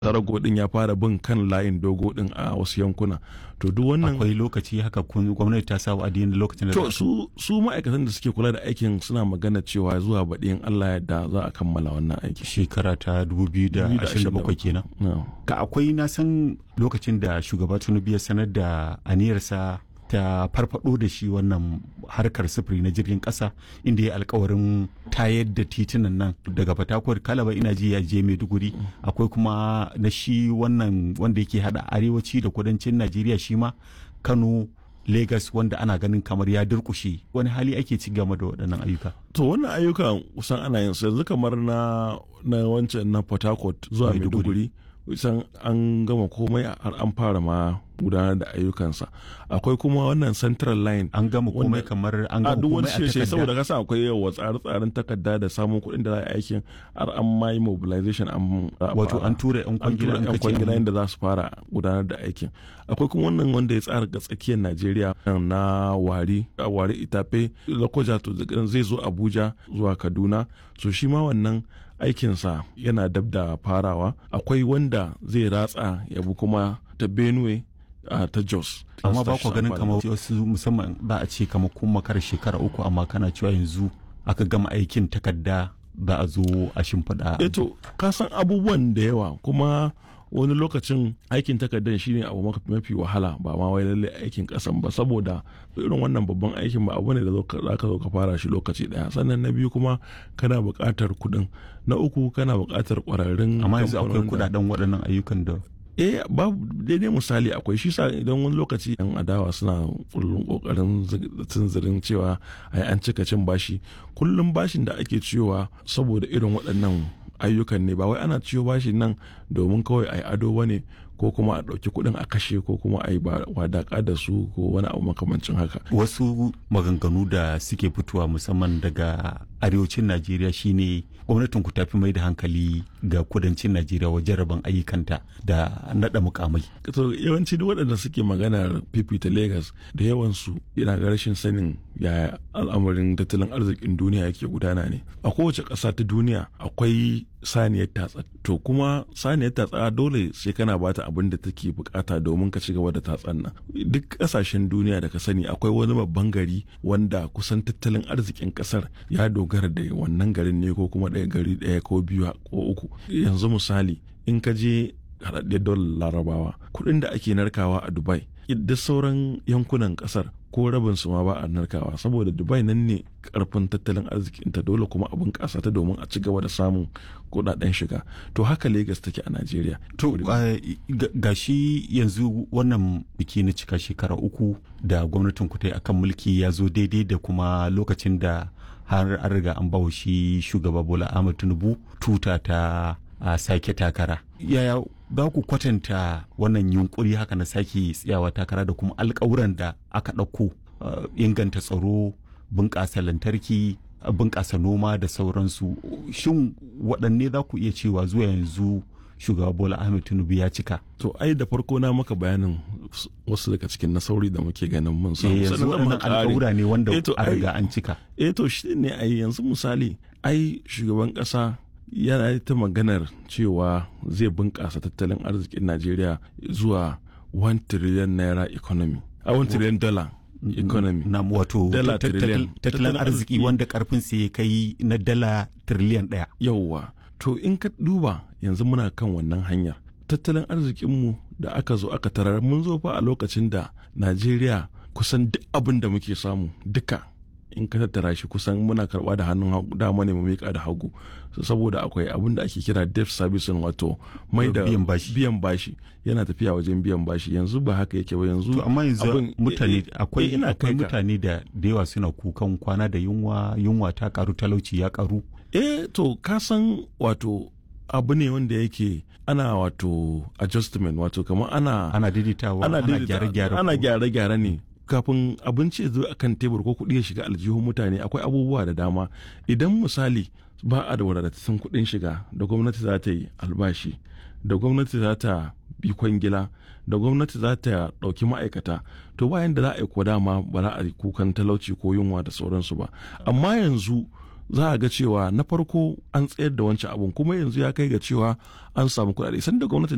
tarago din ya fara bin kan layin dogo din a wasu yankuna to duk wannan akwai lokaci haka kun gwamnati ta sa wa'adi da lokacin da to su su ma'aikatan da suke kula da aikin suna magana cewa zuwa baɗi in Allah yadda za a kammala wannan aiki shekara ta 2027 kenan ka akwai na san lokacin da shugaba Tinubu ya sanar da aniyarsa ta farfado da shi wannan harkar sufuri na jirgin kasa inda ya alkawarin tayar da titunan nan daga fatakwar kalaba ina ji ya je maiduguri akwai kuma na shi wannan wanda yake hada arewaci da kudancin najeriya shi ma kano Legas wanda ana ganin kamar ya durkushe wani hali ake ci game da waɗannan ayyuka. To wannan ayyukan kusan ana yin su yanzu kamar na na wancan na Port Harcourt zuwa Maiduguri kusan an gama komai har an fara ma gudanar da ayyukansa akwai kuma wannan central line an gama komai kamar an gama komai a takarda saboda kasa akwai yawa tsare-tsaren takarda da samun kuɗin da za a aikin har an ma yi mobilization an wato an tura yan kwangila yan kwangila inda za su fara gudanar da aikin akwai kuma wannan wanda ya tsara ga tsakiyar Najeriya na wari wari itafe lokoja to zai zo Abuja zuwa Kaduna so shi ma wannan aikinsa yana dab da farawa akwai wanda zai ratsa ya bi kuma ta benue uh, ta jos amma ba ku ganin kamar wasu musamman za a ce kamar kun makar shekara uku amma kana cewa yanzu aka gama aikin takarda za a zo a shimfiɗa eto ka san abubuwan da yawa kuma wani lokacin aikin takardar shine abu mafi wahala ba ma wai lalle aikin kasan ba saboda irin wannan babban aikin ba abu ne da za ka zo ka fara shi lokaci daya sannan na biyu kuma kana buƙatar kuɗin na uku kana buƙatar ƙwararrun amma yanzu akwai kuɗaɗen waɗannan ayyukan da eh babu daidai misali akwai shi sa idan wani lokaci yan adawa suna kullum kokarin tunzirin cewa ai an cika cin bashi kullum bashin da ake ciyowa saboda irin waɗannan ayyukan ne ba wai ana ciyo bashi nan domin kawai a yi ado ba ne ko kuma a ɗauki kuɗin a kashe ko kuma a yi wadaƙa da su ko wani abu makamancin haka. Wasu maganganu da suke fitowa musamman daga arewacin Najeriya shine gwamnatin ku tafi mai da hankali ga kudancin Najeriya wajen rabon ayyukanta da naɗa mukamai. To yawanci duk waɗanda suke maganar fifita Legas da yawansu yana ga rashin sanin yaya al'amarin tattalin arzikin duniya yake gudana ne. A kowace ƙasa ta duniya akwai saniyar tatsa to kuma saniyar tatsa dole sai kana bata abin da take bukata domin ka ci gaba da tatsan nan duk kasashen duniya da ka sani akwai wani babban gari wanda kusan tattalin arzikin kasar ya dogara da wannan garin ne ko kuma ɗaya gari ɗaya ko biyu ko uku yanzu misali in ka je haɗaɗɗiyar dolar larabawa kuɗin da ake narkawa a dubai duk sauran yankunan kasar ko rabin su ma ba a narkawa saboda dubai nan ne karfin tattalin arzikinta dole kuma abin kasa ta domin a ci gaba da samun kudaden shiga to haka lagos take a najeriya to ga shi yanzu wannan biki na cika shekara uku da gwamnatin ku ta akan mulki ya zo daidai da kuma lokacin da har an riga an bawa shi shugaba bola ahmad tinubu tuta ta a sake takara yaya za ku kwatanta wannan yunkuri haka na sake tsayawa takara da kuma alkawuran da aka ɗauko inganta tsaro bunƙasa lantarki bunƙasa noma da sauransu shin waɗanne za ku iya cewa zuwa yanzu shugaba bola ahmed tinubu ya cika to ai da farko na maka bayanin wasu daga cikin nasauri da muke ganin mun samu yanzu waɗannan alƙawura ne wanda a riga an cika eh to shi ne ai yanzu misali ai shugaban ƙasa yana ta maganar cewa zai bunƙasa tattalin arzikin najeriya zuwa 1 trillion naira economy a 1 trillion dollar economy na wato tattalin arziki wanda karfin ya kai na dala trillion ɗaya yauwa to in ka duba yanzu muna kan wannan hanyar tattalin arzikinmu da aka zo aka tarar mun zo fa a lokacin da najeriya kusan duk abin da muke samu duka in ka tattara shi kusan muna karba da hannun dama ne mu miƙa da hagu saboda akwai abin da ake kira debt servicing wato mai da biyan bashi yana tafiya wajen biyan bashi yanzu ba haka yake ba yanzu amma yanzu mutane akwai akwai mutane da da yawa suna kukan kwana da yunwa yunwa ta karu talauci ya karu eh to ka san wato abu ne wanda yake ana wato adjustment wato kamar ana ana daidaitawa ana gyare-gyare ana gyare-gyare ne kafin abinci zo a kan tebur ko kuɗi ya shiga aljihun mutane akwai abubuwa da dama idan misali ba a da wadatattun kuɗin shiga da gwamnati za ta yi albashi da gwamnati za ta bi kwangila da gwamnati za ta ɗauki ma'aikata to bayan da za a yi ko dama ba za a yi kukan talauci ko yunwa da sauransu ba amma yanzu za a ga cewa na farko an tsayar da wancan abun kuma yanzu ya kai ga cewa an samu kuɗaɗe sanda gwamnati